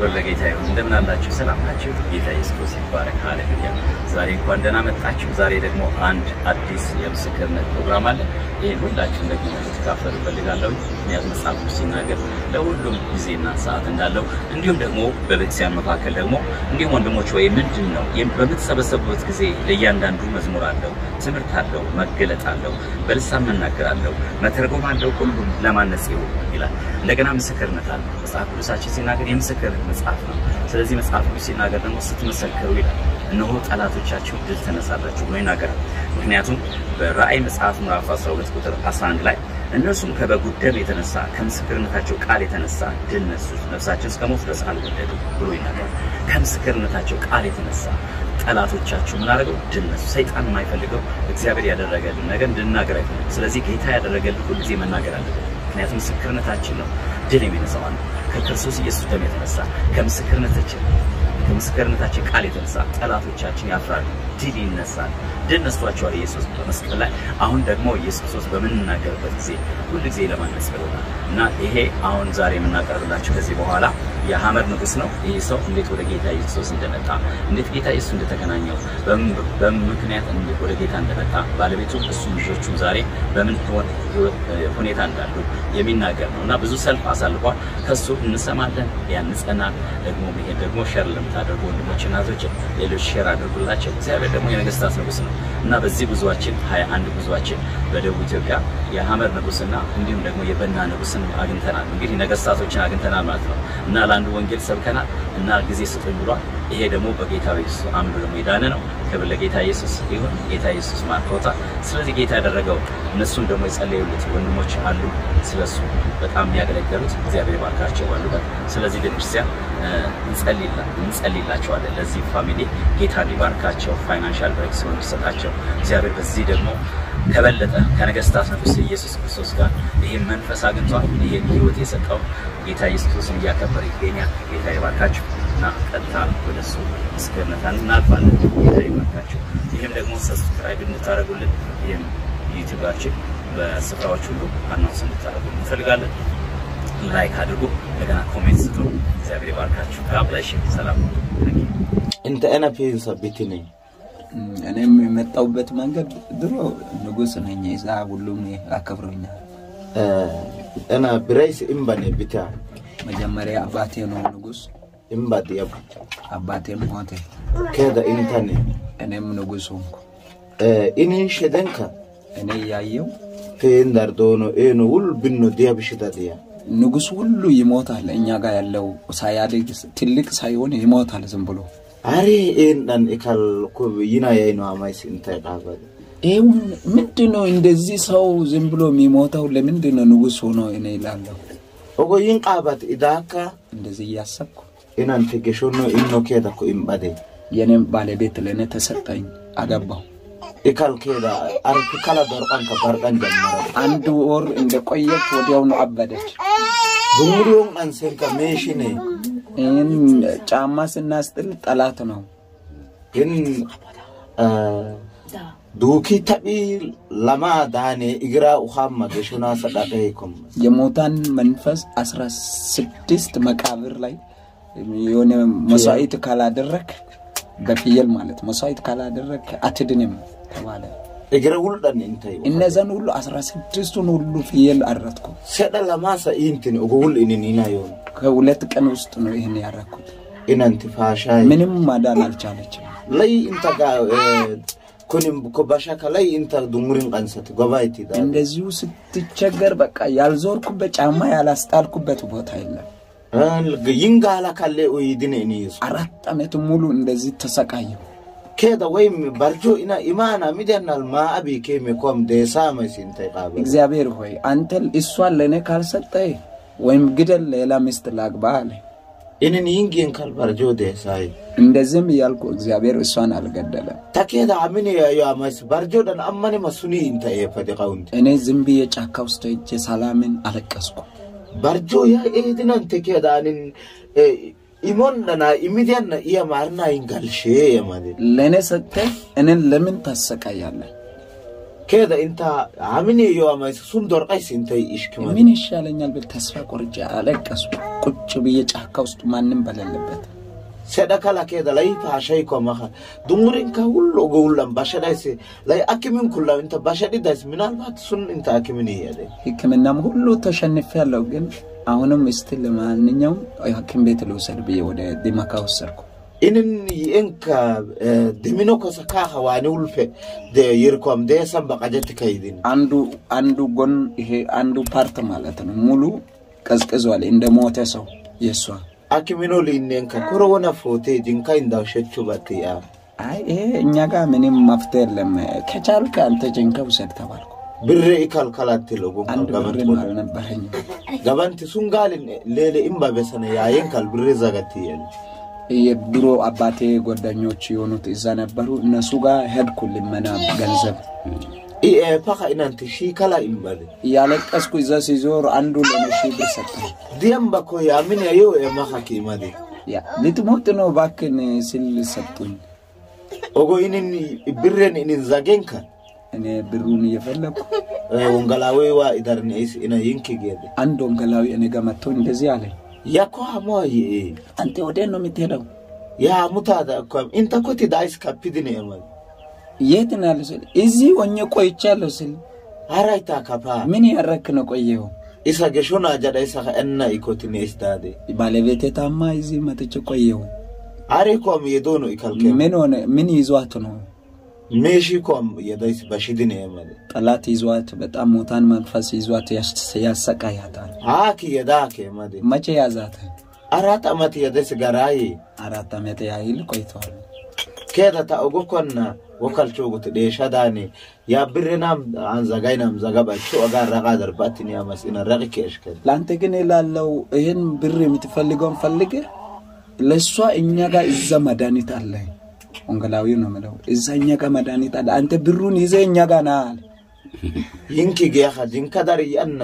ክብር ለጌታ ይሁን። እንደምን አላችሁ? ሰላም ናችሁ? ጌታ ኢየሱስ ይባረክ። ሃሌሉያ። ዛሬ እንኳን ደህና መጣችሁ። ዛሬ ደግሞ አንድ አዲስ የምስክርነት ፕሮግራም አለ። ይህን ሁላችሁም ደግሞ ልትካፈሉ እፈልጋለሁ። ምክንያቱም መጽሐፍ ቅዱስ ሲናገር ለሁሉም ጊዜና ሰዓት እንዳለው እንዲሁም ደግሞ በቤተክርስቲያን መካከል ደግሞ እንዲሁም ወንድሞች ወይ ምንድን ነው በምትሰበሰቡበት ጊዜ ለእያንዳንዱ መዝሙር አለው፣ ትምህርት አለው፣ መገለጥ አለው፣ በልሳን መናገር አለው፣ መተርጎም አለው። ሁሉም ለማነጽ ይሁን ይላል። እንደገና ምስክርነት አለ። መጽሐፍ ቅዱሳችን ሲናገር የምስክር መጽሐፍ ነው። ስለዚህ መጽሐፍ ቅዱስ ሲናገር ደግሞ ስትመሰክሩ ይላል እነሆ ጠላቶቻችሁ ድል ተነሳላችሁ ብሎ ይናገራል። ምክንያቱም በራእይ መጽሐፍ ምዕራፍ 12 ቁጥር 11 ላይ እነርሱም ከበጉ ደም የተነሳ ከምስክርነታቸው ቃል የተነሳ ድል ነሱት፣ ነፍሳቸው እስከ ሞት ድረስ አልወደዱ ብሎ ይናገራል። ከምስክርነታቸው ቃል የተነሳ ጠላቶቻችሁ ምን አደረገው? ድል ነሱ። ሰይጣን የማይፈልገው እግዚአብሔር ያደረገልን ነገር እንድናገር አይፈልግም። ስለዚህ ጌታ ያደረገልን ሁሉ ጊዜ መናገር አለብን። ምክንያቱም ምስክርነታችን ነው ድል የሚነሳው አንዱ ከክርስቶስ ኢየሱስ ደም የተነሳ ከምስክርነታችን ከምስክርነታችን ቃል የተነሳ ጠላቶቻችን ያፍራሉ፣ ድል ይነሳል። ድል ነስቷቸዋል ኢየሱስ በመስቀል ላይ። አሁን ደግሞ ኢየሱስ ክርስቶስ በምንናገርበት ጊዜ ሁል ጊዜ ለማነጽ ብሎናል እና ይሄ አሁን ዛሬ የምናቀርብላችሁ ከዚህ በኋላ የሐመር ንጉሥ ነው። ይህ ሰው እንዴት ወደ ጌታ ኢየሱስ እንደመጣ እንዴት ጌታ ኢየሱስ እንደተገናኘው በምን ምክንያት ወደ ጌታ እንደመጣ ባለቤቱ እሱ ልጆቹም ዛሬ በምን ሁኔታ እንዳሉ የሚናገር ነው እና ብዙ ሰልፍ አሳልፏል። ከሱ እንሰማለን፣ ያንጸናል። ደግሞ ይሄ ደግሞ ሸር ለምታደርጉ ወንድሞች እናቶች ሌሎች ሼር አድርጉላቸው። እግዚአብሔር ደግሞ የነገስታት ንጉሥ ነው እና በዚህ ጉዟችን ሀያ አንድ ጉዟችን በደቡብ ኢትዮጵያ የሐመር ንጉሥና እንዲሁም ደግሞ የበና ንጉሥን አግኝተናል። እንግዲህ ነገስታቶችን አግኝተናል ማለት ነው እና ለአንዱ ወንጌል ሰብከናል እና ጊዜ ስጡኝ ብሏል። ይሄ ደግሞ በጌታ ኢየሱስ አምኖ ደግሞ የዳነ ነው። ክብር ለጌታ ኢየሱስ ይሁን። ጌታ ኢየሱስ ማርኮታል። ስለዚህ ጌታ ያደረገው እነሱም ደግሞ የጸለዩለት ወንድሞች አሉ፣ ስለሱ በጣም የሚያገለገሉት እግዚአብሔር ባርካቸው ባሉበት። ስለዚህ ቤተክርስቲያን እንጸልይላቸዋለን። ለዚህ ፋሚሊ ጌታ እንዲባርካቸው ፋይናንሻል ብሬክ ሲሆን እንዲሰጣቸው እግዚአብሔር በዚህ ደግሞ ከበለጠ ከነገስታት ንጉሥ ኢየሱስ ክርስቶስ ጋር ይህን መንፈስ አግኝቷል። ይህን ህይወት የሰጠው ጌታ ኢየሱስ ክርስቶስን እያከበረ ይገኛል። ጌታ ይባርካችሁ እና ቀጥታ ወደ እሱ ምስክርነታን እናልፋለን። ጌታ ይባርካችሁ። ይህም ደግሞ ሰብስክራይብ እንድታደርጉልን ይህም ዩቲዩባችን በስፍራዎች ሁሉ አናውንስ እንድታደርጉ እንፈልጋለን። ላይክ አድርጉ፣ እንደገና ኮሜንት ስጡ። እግዚአብሔር ይባርካችሁ። ጋብላሽ ሰላም እንተ አና ፔንሳ ቤት ነኝ እኔም የመጣሁበት መንገድ ድሮ ንጉስ ነኝ። እዛ ሁሉም አከብሮኛል። አና ብራይስ እምባኔ ብታ መጀመሪያ አባቴ ነው ንጉስ። እምባ ዲያብ አባቴ ሞተ፣ ከዳ ኢንታኔ እኔም ንጉስ ሆንኩ። ኢኒን ሸደንካ እኔ ያየው ፌን ዳርዶኖ ኤኖ ውል ብኖ ዲያብ ሽታ ዲያ ንጉስ ሁሉ ይሞታል። እኛ ጋር ያለው ሳያድግ ትልቅ ሳይሆን ይሞታል ዝም ብሎ አሬ ኤን ዳን ኢካል ኮ ይና ያይኖ አማይስ እንታይ ቃበል ይህ ምንድን ነው እንደዚህ ሰው ዝም ብሎ የሚሞተው? ለምንድን ነው ንጉስ ሆኖ እኔ ይላለሁ ኦጎ ይን ቃባት ኢዳካ እንደዚህ እያሰብኩ ኢናን ተገሾኖ ኢኖ ኬዳ ኮ ኢምባዴ የኔም ባለቤት ለእኔ ተሰጠኝ፣ አገባው። ኢካል ኬዳ አርክ ካላ ዶርቃን ከባርቃን ጀመረ አንድ ወር እንደቆየች ወዲያውኑ አበደች። ቡሙሪዮን አንሴንካ ሜሽኔ ይህን ጫማ ስናስጥል ጠላት ነው። ግን ዱኪ ታቢ ለማ ዳኔ እግራ ውሃማ ገሾና ሰዳቀ ይኩም የሞታን መንፈስ አስራ ስድስት መቃብር ላይ የሆነ መስዋዕት ካላደረክ በፍየል ማለት መስዋዕት ካላደረክ አትድንም ተባለ። እግረ ውልዳን እንታይ እነዛን ሁሉ አስራ ስድስቱን ሁሉ ፍየል አረድኩ። ሰዳ ለማሳ ኢንትን ኦጎ ውል ኢንን ኢና ዮን ከሁለት ቀን ውስጥ ነው ይህን ያረኩት። ኢናንቲ ፋሻይ ምንም ማዳን አልቻለችም። ላይ ኢንታ ጋ ኩንም ኮባሻካ ላይ ኢንታ ዱሙሪን ቀንሰት ጎባይቲ ዳ እንደዚሁ ስትቸገር በቃ ያልዞርኩበት ጫማ ያላስጣልኩበት ቦታ የለም። ይንጋላ ካለ ኡይድን ኢኒ ይሱ አራት ዓመት ሙሉ እንደዚህ ተሰቃየሁ። ኬዳ ወይም ባርጆ ኢና ኢማና ሚዲያናል ማአቢ ኬሜ ኮም ደሳመ ሲንታይ ቃበል እግዚአብሔር ሆይ አንተ እሷን ለእኔ ካልሰጠ ወይም ግደል ሌላ ሚስት ላግባ አለ። ኢንን ይንጊን ካል ባርጆ ደሳይ እንደዚህም እያልኩ እግዚአብሔር እሷን አልገደለም። takeeda amini yo amas barjodan ammani masuni inta e fadi qaunti እኔ ዝም ብዬ ጫካ ውስጥ ሄጄ ሰላምን አለቀስኩ። barjo ya edinan takeeda anin imondana imidiyanna iya marna ingalshe yamade ለእኔ ሰጥተህ እኔን ለምን ታሰቃያለህ? ኬደ ኢንታ አምን የዋማይስ ሱም ዶርቃይስ እንተይ ኢሽክማ ምን ይሻለኛል ብል ተስፋ ቆርጬ አለቀሱ። ቁጭ ብዬ ጫካ ውስጥ ማንም በሌለበት ሰደከላ ኬደ ላይ ፋሻይ ኮማኸ ዱሙሪን ከሁሉ ጎውላም ባሸዳይስ ላይ አኪምን ኩላ እንተ ባሸዲዳይስ ምናልባት ሱን እንተ አኪምን ይያደ ሕክምናም ሁሉ ተሸንፌ ያለው ግን አሁንም እስቲ ለማንኛውም ሐኪም ቤት ልውሰድ ብዬ ወደ ዲማካ ወሰድኩ። inin yi'enka dimino kosa kaha wani ulfe de yirkom de san baqajati kaydin አንዱ አንዱ ጎን ይሄ አንዱ ፓርት ማለት ነው ሙሉ ቀዝቅዟል እንደ ሞተ ሰው የእሷ akimino linnenka koro wona fote jinka indaw shechu batiya አይ ይሄ እኛ ጋር ምንም መፍትሄ የለም። ከቻልክ አንተ ጀንከ ውሰድ ተባልኩ። birre ikal kalatti logo አንድ gaban ብርም አልነበረኝም። gabanti sun galin lele imba besana yayen kal birre zagati yel የድሮ አባቴ ጓደኞች የሆኑት እዛ ነበሩ። እነሱ ጋር ሄድኩ ልመና ገንዘብ i e paka inanti shi kala imbale እያለቀስኩ እዛ ሲዞር አንዱ ለኔ ሺህ ብር ሰጠኝ። diyamba ko yamin yayo e maka kimade ያ ልትሞት ነው እባክህን ስል ሰጡኝ። ogo inin birren inin zagenka እኔ ብሩን እየፈለግኩ wongalawe wa idarni is ina yinki gede አንድ ወንጌላዊ እኔ ጋር መጥቶ እንደዚህ አለኝ፣ yako hamo yi አንተ ወዴት ነው የምትሄደው? ya mutada kam inta koti dais kapidine emal የት ነው ያለው ስል እዚህ ሆኜ ቆይቻለሁ ስል araita kapa ምን ያረክ ነው ቆየው? isa geshona jada isa ka enna ikotine isdade ባለቤቴ ታማ እዚህ መጥቼ ቆየው። are kom yedono ikalke ምን ሆነ? ምን ይዟት ነው? meshi kom yedais bashidine emal ጠላት ይዟት በጣም ሞታን መንፈስ ይዟት ያስ- ያሰቃያታል። aki yedake made መቼ ያዛት? arat amat yedes garaye አራት ዓመት ያህል ቆይተዋል። keda ta ogo konna wokal chogot deshadane ya birrenam an zagainam zagabacho agar raga darbatini amas ina ragi keshkel ለአንተ ግን ላለው ይህን ብር የምትፈልገውን ፈልግ። ለእሷ እኛ ጋር እዛ መድኃኒት አለ። ወንጌላዊ ነው የምለው እዛ እኛ ጋር መድኃኒት አለ። አንተ ብሩን ይዘህ እኛ ጋር ና አለ። yinki geha jinka dar yanna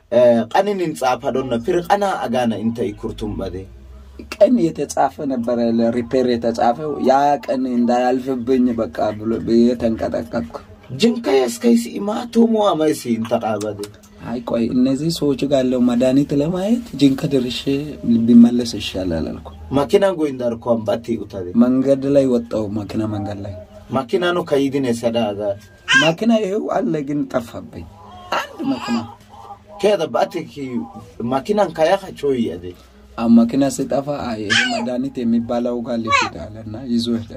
qaninin tsaafadonna fir qana agana inta ikurtum bade ቀን የተጻፈ ነበረ ለሪፔር የተጻፈው ያ ቀን እንዳያልፍብኝ በቃ ብሎ ብዬ ተንቀጠቀጥኩ። jinka yaskaisi imatomo amaisi inta qabade አይ ቆይ እነዚህ ሰዎች ጋር ያለው መድኃኒት ለማየት ጅንካ ደርሼ ቢመለስ ይሻላል አልኩ። makina goindar kom batti utade መንገድ ላይ ወጣው። መኪና መንገድ ላይ makina no kayidine sada aga መኪና ይኸው አለ፣ ግን ጠፋብኝ። አንድ መኪና keda batti ki makinan kayaka choyi ade አሁን መኪና ሲጠፋ አይ ይሄ መድኃኒት የሚባለው ጋር ሊሄድ አለና ይዞ ሄደ።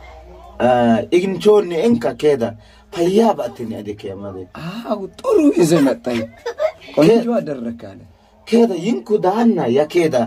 ignichonni enka keda payya battini ade kemade አው ጥሩ ይዘ መጣኝ፣ ቆንጆ አደረክ አለ። keda yinku dahanna ya keda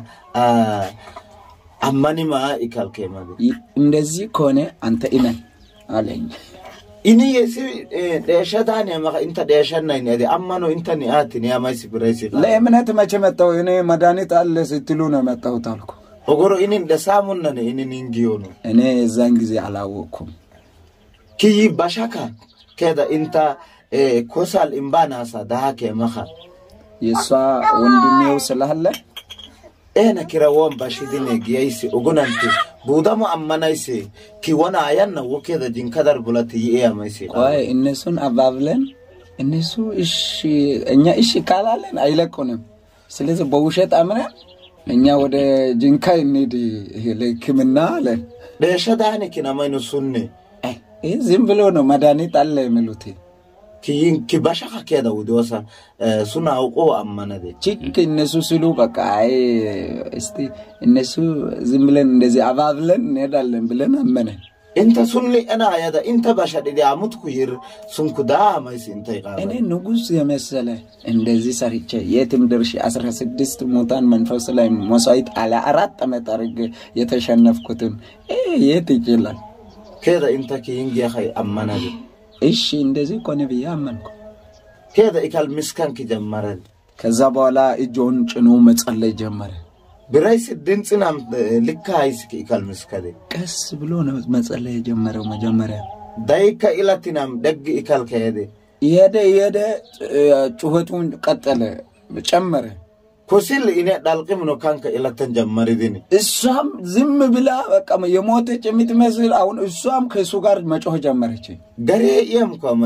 ammanima ikal kemade ይ- እንደዚህ ከሆነ አንተ እመን አለኝ። ini yesi dheeshadaani maka inta dheeshannayn ade ammano inta ni aatini amaisi biraysi ለእምነት መቼ መጣሁ እኔ? መድኃኒት አለ ስትሉ ነው የመጣሁት አልኩ። ogoro inin dhesamunnane inin ingiyonu እኔ የዛን ጊዜ አላወቅኩም። kiyi bashaka keda inta eh, kosal imbanasa dahake maka የእሷ ወንድሜው ስላለ ena kira won bashidine giyaysi ogonanti budamo ammanaysi ki wona ayanna wo keda jinkadar bulati yi'e amaisi ቆይ እነሱን አባብለን እነሱ እሺ እኛ እሺ ካላለን አይለቁንም። ስለዚህ በውሸት አምነን እኛ ወደ ጅንካ እንሂድ ይሄ ለሕክምና አለን። dheeshadaani kinamayno sunne አይ፣ ይህ ዝም ብሎ ነው መድኃኒት አለ የሚሉት። kiyin ki bashaka keda wudosa eh, suna uqo ammanade ችክ እነሱ ሲሉ በቃ አይ እስቲ እነሱ ዝም ብለን እንደዚህ አባብለን እንሄዳለን ብለን አመነን። inta sunni ena ayada inta bashadidi amutku yir sunku daamaisi inta እኔ iqaba ንጉሥ የመሰለ እንደዚህ ሰርቼ የትም ደርሼ አስራ ስድስት ሙታን መንፈስ ላይ መስዋዕት አለ አራት ዓመት አድርጌ የተሸነፍኩትን ይህ የት ይችላል? keda inta kiyin giyahay ammanade እሺ እንደዚህ ኮነ ብዬ አመንኩ። keda ikal miskanki jammarade ከዛ በኋላ እጆን ጭኖ መጸለይ ጀመረ። biraysi dinxinam eh, likka haysiki ikal miskade ቀስ ብሎ ነው መጸለይ የጀመረው። መጀመሪያ dayikka ilatinam dheggi ikal kayede እየሄደ እየሄደ እ፣ ጩኸቱን ቀጠለ፣ ጨመረ። kusil ine dhalqimno kanka ilatan jammaridini እሷም ዝም ብላ በቃ የሞተች የምትመስል አሁን እሷም ከእሱ ጋር መጮህ ጀመረች። garee iyam ko amade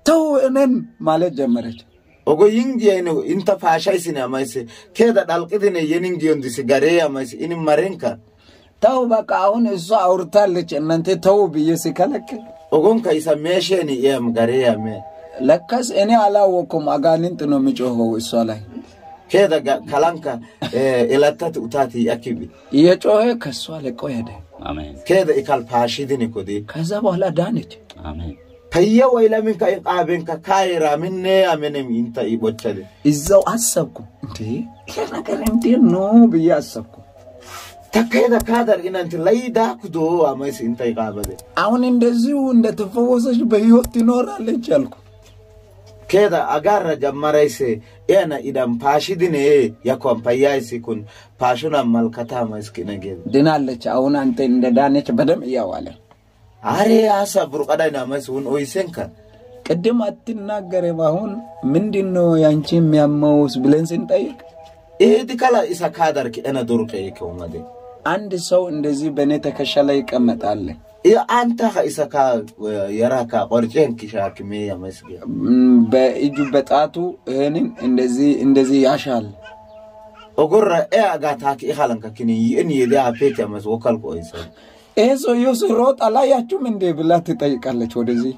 ተው እኔን ማለት ጀመረች። ogo yingiyayno inta faashaysine amayse keeda dhalqidine yeningiyondisi garee amayse ini marenka ተው በቃ አሁን እሷ አውርታለች እናንተ ተው ብዬ ሲከለክል ogonka isa meesheni iyam garee yame ለካስ እኔ አላወቅኩም። አጋንንት ነው የሚጮኸው እሷ ላይ keeda ga- kalanka eh, ilattati utati akibi እየጮኸ ከእሷ ለቆ ሄደ። አሜን keeda ikal paashidine kodi ከዛ በኋላ ዳነች። አሜን payya waylaminka in qaabenka kaayira minne amenem inta i bochade እዛው አሰብኩ እንዴ ይሄ ነገር እንዴት ነው ብዬ አሰብኩ። takkeeda kaadar inanti laydakudo amayse inta i qaabade አሁን እንደዚሁ እንደተፈወሰች በህይወት ትኖራለች አልኩ። keeda agarra jammarayse iyana idan paashidine yakon payyaysi kun paashunan malkatamaskine geede ድናለች። አሁን አንተ እንደ ዳነች በደም እያዋለ አሬ አሳ ቡርቀዳይና መስ ውን ኦይሴንካ ቅድም አትናገርም። አሁን ምንድን ነው ያንቺ የሚያመውስ ብለን ስንጠይቅ ኤዲ ከላ ኢሳ ካደርክ ኤነ ዱርቀ ይከውመደ አንድ ሰው እንደዚህ በእኔ ትከሻ ላይ ይቀመጣል። አንተ ኢሳ ካ የራካ ቆርጬን ኪሻክሜ ያመስገ ም፣ በእጁ በጣቱ ይህንን እንደዚህ እንደዚህ ያሻል። ኦጎረ ኤ አጋታክ ኢኻለንካ ኪኒ ይእን የዲ አፔት ያመስ ወከልቆ ኦይሰ ይሄ ሰውዬው ሲሮጥ አላያችሁም እንዴ ብላ ትጠይቃለች። ወደዚህ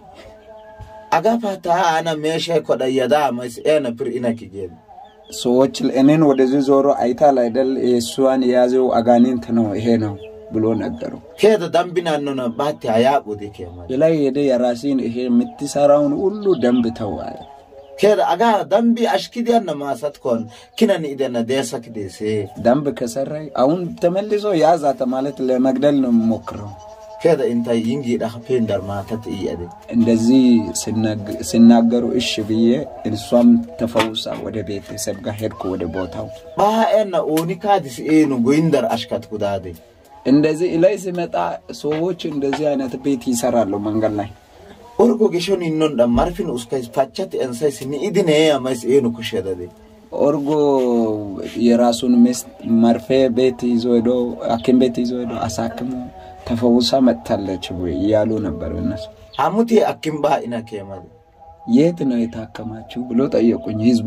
አጋፋታ አነ ሜሸ ኮዳየዳ መስ ኤነ ፕር ኢነክ ጌድ ሰዎች እኔን ወደዚህ ዞሮ አይታል አይደል የእሷን የያዘው አጋኒንት ነው ይሄ ነው ብሎ ነገሩ። ኬደ ደምቢናኖነ ባቲ አያቁዲ ኬማ ላይ ሄደ የራሴን ይሄ የምትሰራውን ሁሉ ደንብ ተዋለ። ኬደ አጋ ደምቢ አሽኪዲያነ ማሰት ኮን ኪነን ኢደነ ደሰክ ደሴ ደንብ ከሰራይ አሁን ተመልሶ ያዛተ ማለት ለመግደል ነው የምሞክረው። ኬደ ኢንታ ይንጊ ዳኸፔን ደርማተት እየደ እንደዚህ ሲናግ- ሲናገሩ እሺ ብዬ እሷም ተፈውሳ ወደ ቤተሰብ ጋር ሄድኩ ወደ ቦታው። ባኤና ኦኒካዲስ ኤኑ ጎይንደር አሽካት ኩዳዴ እንደዚህ ላይ ሲመጣ ሰዎች እንደዚህ አይነት ቤት ይሰራሉ መንገድ ላይ ኦርጎ ጌሾን ኢኖን ዳ ማርፊን ኡስካይስ ፓቻት ኤንሳይስ ኒኢድኔ አማይስ ኤኑ ኩሸደዴ ኦርጎ የራሱን ሚስት መርፌ ቤት ይዞ ሄዶ ሐኪም ቤት ይዞ ሄዶ አሳክሞ ተፈውሳ መጥታለች ወይ እያሉ ነበር እነሱ። አሙቴ አኪምባ ኢና ኬማዴ የት ነው የታከማችሁ ብሎ ጠየቁኝ ህዝቡ።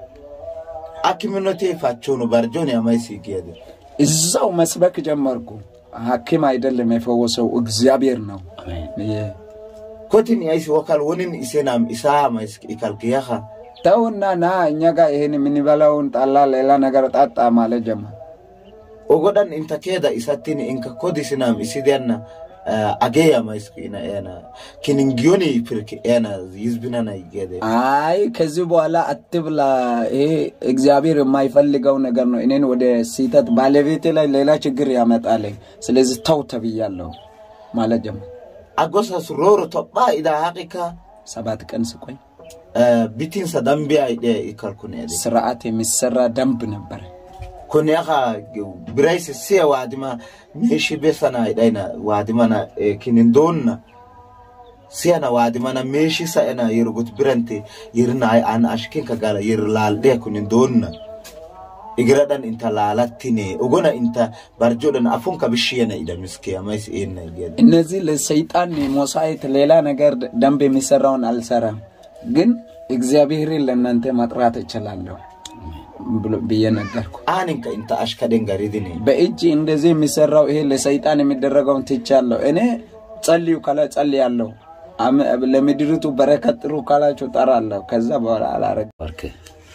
አኪምኖቴ ፋቾኑ ባርጆን አማይስ ይጌደ እዛው መስበክ ጀመርኩ። ሐኪም አይደለም የፈወሰው እግዚአብሔር ነው። አሜን የ- ኮቲን ያይስ ወካል ወንን ኢሴናም ኢሳ አማይስ ኢካል ኪያኻ ተውና ና እኛ ጋር ይሄን የምንበላውን ጣላ ሌላ ነገር ጣጣ ማለት ጀመር። ogodhan inta keeda isattini inka kodisinam isidianna agee amayis ina ena kiningiyoni pirk ena yizbinana igede አይ ከዚህ በኋላ አትብላ፣ ይሄ እግዚአብሔር የማይፈልገው ነገር ነው። እኔን ወደ ስህተት ባለቤቴ ላይ ሌላ ችግር ያመጣልኝ። ስለዚህ ተው ተብያለሁ ማለት ጀመር። agosas roro topha ida haqika ሰባት ቀን ስቆይ bitinsa dambiya ide ikalkunede ስርዓት የሚሰራ ደንብ ነበረ። kuniaka biraisi siya wadima meshi besana idaina wadimana kinindonna siyana wadimana meshi sa ena yirgut birante yirna ay an ashkinka gala yir lalde kunindonna igiradan inta laalattine ogona inta barjodan afunka bishiyana ida miske amais ena igede እነዚህ ለሰይጣን ሞሳይት ሌላ ነገር ደንብ የሚሰራውን አልሰራም፣ ግን እግዚአብሔርን ለእናንተ መጥራት እችላለሁ ብሎ- ብዬ ነገርኩ። aninka inta ashkaden garidine በእጅ እንደዚህ የሚሰራው ይሄ ለሰይጣን የሚደረገውን ትቻለሁ። እኔ ጸልዩ ካላ ጸልያለሁ። አም- ለምድሪቱ በረከት ጥሩ ካላችሁ ጠራለሁ። ከዛ በኋላ አላረግ ባርክህ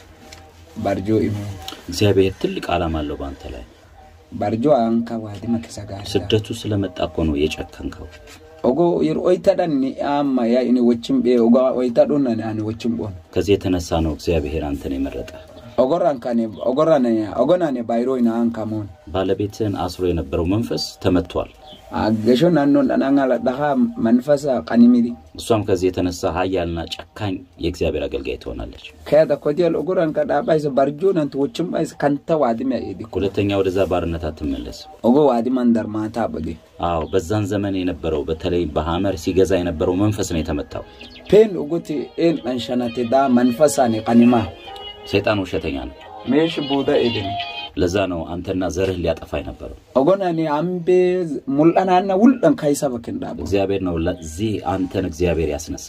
ባርጆ ኢሞ እግዚአብሔር ትልቅ ዓላማ አለው በአንተ ላይ ባርጆ አንካ ዋዲ መከሰጋር ስደቱ ስለመጣ እኮ ነው የጨከንከው ኦጎ ይር ኦይታዳን አማ ያ ኢኒ ወችም ቤ ኦጋ ኦይታዶና አኒ ወችም ቦን ከዚህ የተነሳ ነው እግዚአብሔር አንተን የመረጠ ኦጎራን ካኔ ኦጎራን ኦጎናኔ ባይሮይና አንካ ሞን ባለቤትህን አስሮ የነበረው መንፈስ ተመቷል አገሾ ናኖን ዳናንጋላ ዳኻ መንፈሳ ቀኒሚዲ እሷም ከዚህ የተነሳ ሀያልና ጨካኝ የእግዚአብሔር አገልጋይ ትሆናለች ከያዳ ኮዲያል ኦጎራን ከዳባይስ ባርጆ ናንት ወችም ባይስ ከንተ ዋዲም ያኢዲ ሁለተኛ ወደዛ ባርነት አትመለስ ኦጎ ዋዲም አንደር ማታ በጌ አዎ በዛን ዘመን የነበረው በተለይ በሐመር ሲገዛ የነበረው መንፈስ ነው የተመታው ፔን ኡጉቲ ኤን አንሸናቴ ዳ መንፈሳኔ ቀኒማ ሰይጣን ውሸተኛ ነው ሜሽ ቡዳ ኤድን ለዛ ነው አንተና ዘርህ ሊያጠፋ የነበረው ኦጎናኔ አምቤ ሙልአናና ውልጠን ካይሰበክን ዳቦ እግዚአብሔር ነው ለዚህ አንተን እግዚአብሔር ያስነሳ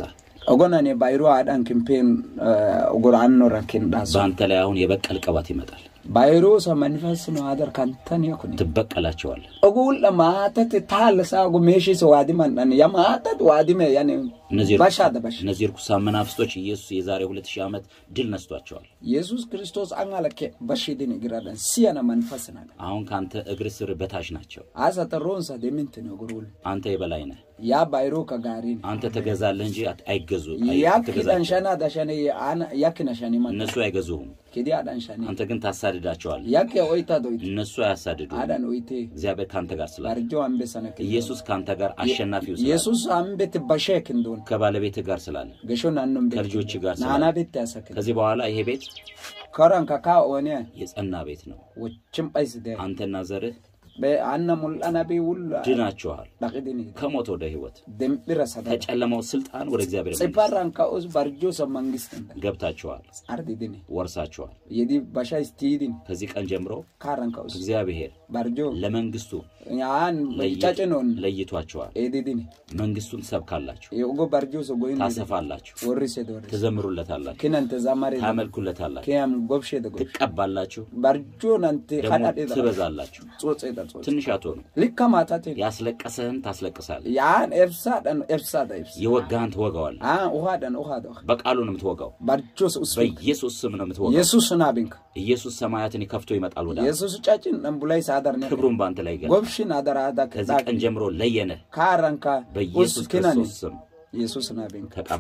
ogonane bayro aɗan kimpen ogor anno rakin ɗaso በአንተ ላይ አሁን የበቀል ቅባት ይመጣል። bayro sa manifest no adar kantan yakuni ትበቀላቸዋለህ። ogulɗa matate talasago meshi so wadiman ɗan ya matat wadime yani እነዚህ bashada bash እነዚህ ርኩሳን መናፍስቶች ኢየሱስ የዛሬ ሁለት ሺህ ዓመት ድል ነስቷቸዋል። yesus kristos an alake bashidini giraɗan siyana manifestnaɗa አሁን ከአንተ እግር ስር በታች ናቸው። asata ronsa demintini ogorul አንተ የበላይ ነህ። ya bayro ka garini አንተ ተገዛለህ እንጂ አት- አይገዙ አይ- yakkiɗan አትገዛቸውም። shana da shane yakkina shani man እነሱ አይገዙህም። kedi aɗan shani አንተ ግን ታሳድዳቸዋለህ። yakke oita doyti እነሱ አያሳድዱ። aɗan oite እግዚአብሔር ከአንተ ጋር ስላለ barjo ambe sana ኢየሱስ ከአንተ ጋር አሸናፊው ስላለ yesus ambeti bashek ndon ከባለቤትህ ጋር ስላለ gesho nannon ከልጆች ጋር nana ስላለ betti asakin ከዚህ በኋላ ይሄ ቤት karan ka ka one የጸና ቤት ነው። woccin ɓayside አንተና ዘርህ ɓe anna mulɗana ɓe wulla ድናችኋል። ɗakiɗini ከሞት ወደ ህይወት፣ demɓira sada ከጨለማው ስልጣን ወደ እግዚአብሔር መንግስት tsiparran ka us barjo sa mangistinda ገብታችኋል፣ ardidini ወርሳችኋል። yedi basha istidin ከዚህ ቀን ጀምሮ karan ka us እግዚአብሔር barjo ለመንግስቱ an ለይ- cacinon ለይቷችኋል። edidini መንግስቱን ትሰብካላችሁ፣ ugo barjo so goyin ታሰፋላችሁ፣ worrise dore ትዘምሩለታላችሁ፣ kinante zamare ታመልኩለታላችሁ፣ kiyam gobshede gob ትቀባላችሁ፣ barjo nante ደግሞ haɗaɗeda ትበዛላችሁ። tsotseda tsots ትንሽ አትሆኑ። likka matate ያስለቀሰህን ታስለቅሳለህ፣ yan efsaɗan efsaɗa efs የወጋህን ትወጋዋለህ። an uhaɗan uhada በቃሉ ነው የምትወጋው። barjo so usfik በኢየሱስ ስም ነው የምትወጋው። yesus nabinka ኢየሱስ ሰማያትን ከፍቶ ይመጣል ወደ አንተ። yesus cacin ɗan bulay sadar ne ክብሩን በአንተ ላይ ይገለጥ። gobshin adara ada ከዚህ ቀን ጀምሮ ለየነህ። karanka በኢየሱስ uskinani ክርስቶስ ስም yesus nabinka ተቀባ።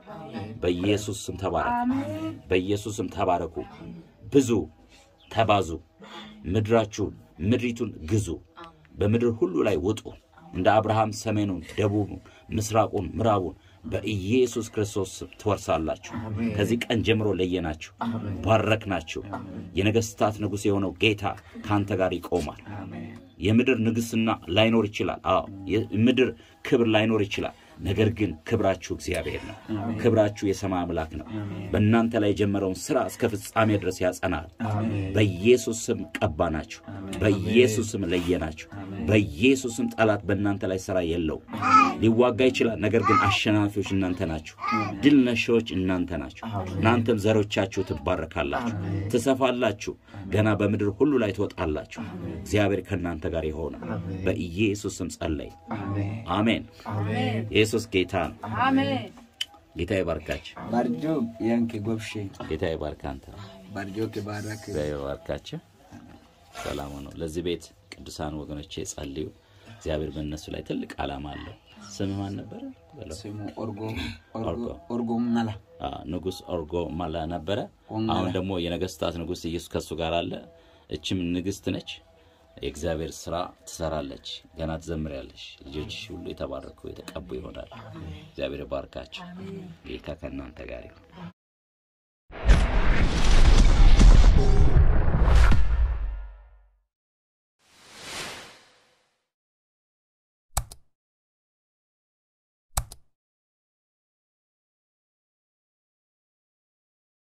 በኢየሱስ ስም ተባረክ። በኢየሱስ ስም ተባረኩ። ብዙ ተባዙ። ምድራችሁን ምድሪቱን ግዙ። በምድር ሁሉ ላይ ውጡ። እንደ አብርሃም ሰሜኑን፣ ደቡቡን፣ ምስራቁን፣ ምዕራቡን በኢየሱስ ክርስቶስ ስም ትወርሳላችሁ። ከዚህ ቀን ጀምሮ ለየናችሁ፣ ባረክናችሁ። የነገስታት ንጉሥ የሆነው ጌታ ከአንተ ጋር ይቆማል። የምድር ንግስና ላይኖር ይችላል። አዎ የምድር ክብር ላይኖር ይችላል። ነገር ግን ክብራችሁ እግዚአብሔር ነው። ክብራችሁ የሰማይ አምላክ ነው። በእናንተ ላይ የጀመረውን ስራ እስከ ፍጻሜ ድረስ ያጸናል። በኢየሱስ ስም ቀባናችሁ። በኢየሱስ ስም ለየናችሁ። በኢየሱስ ስም ጠላት በእናንተ ላይ ስራ የለው። ሊዋጋ ይችላል። ነገር ግን አሸናፊዎች እናንተ ናችሁ። ድል ነሺዎች እናንተ ናችሁ። እናንተም ዘሮቻችሁ ትባረካላችሁ፣ ትሰፋላችሁ። ገና በምድር ሁሉ ላይ ትወጣላችሁ። እግዚአብሔር ከእናንተ ጋር ይሆናል። በኢየሱስ ስም ጸለይ። አሜን። ኢየሱስ ጌታ ነው። ጌታ ይባርካችሁ። barjo yanke gobshe ጌታ ይባርክ አንተ barjo ke barak እግዚአብሔር ይባርካችሁ። ሰላም ነው። ለዚህ ቤት ቅዱሳን ወገኖቼ ጸልዩ። እግዚአብሔር በእነሱ ላይ ትልቅ ዓላማ አለው። ስም ማን ነበረ? በለው። simu orgo Orgo. orgo orgo mala አ፣ ንጉሥ ኦርጎ ማላ ነበረ። ኦንገላ። አሁን ደግሞ የነገስታት ንጉሥ ኢየሱስ ከሱ ጋር አለ። እችም ንግስት ነች። የእግዚአብሔር ስራ ትሰራለች። ገና ትዘምሪያለሽ። ልጆችሽ ሁሉ የተባረኩ የተቀቡ ይሆናል። እግዚአብሔር ባርካቸው። ጌታ ከእናንተ ጋር ይሁን።